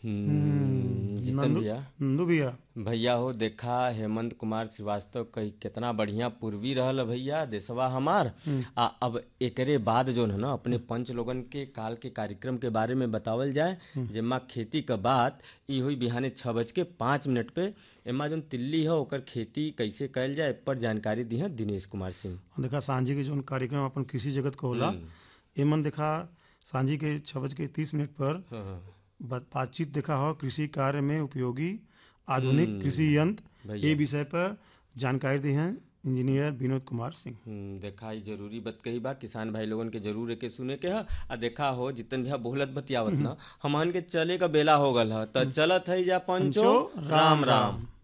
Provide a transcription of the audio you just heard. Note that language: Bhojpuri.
हम्म, जितन नंदू भैया नंदू भैया भैया हो देखा हेमंत कुमार श्रीवास्तव कई कितना बढ़िया पूर्वी रहल है भैया देशवा हमार आ अब एकरे बाद जो है ना अपने पंच लोगन के काल के कार्यक्रम के बारे में बतावल जाए जेमा खेती क बात ई हुई बिहाने छः बज के पाँच मिनट पे एमा जोन तिल्ली है ओकर खेती कैसे कयल जाए ए पर जानकारी दी है दिनेश कुमार सिंह और देखा सांझी के जो कार्यक्रम अपन कृषि जगत का होला एमन देखा सांझी के छः बज के तीस मिनट पर हाँ, हाँ। बात- बातचीत देखा हो कृषि कार्य में उपयोगी आधुनिक कृषि यंत्र भैया। ये विषय पर जानकारी दी हैं इंजीनियर विनोद कुमार सिंह हम्म, देखा ई जरूरी बात कही बा किसान भाई लोगन के जरूर एके सुने के ह आ देखा हो जितन भैया बोलत बतियावत ना हमन के चले का बेला हो गल ह त चलत है जा पंचो राम राम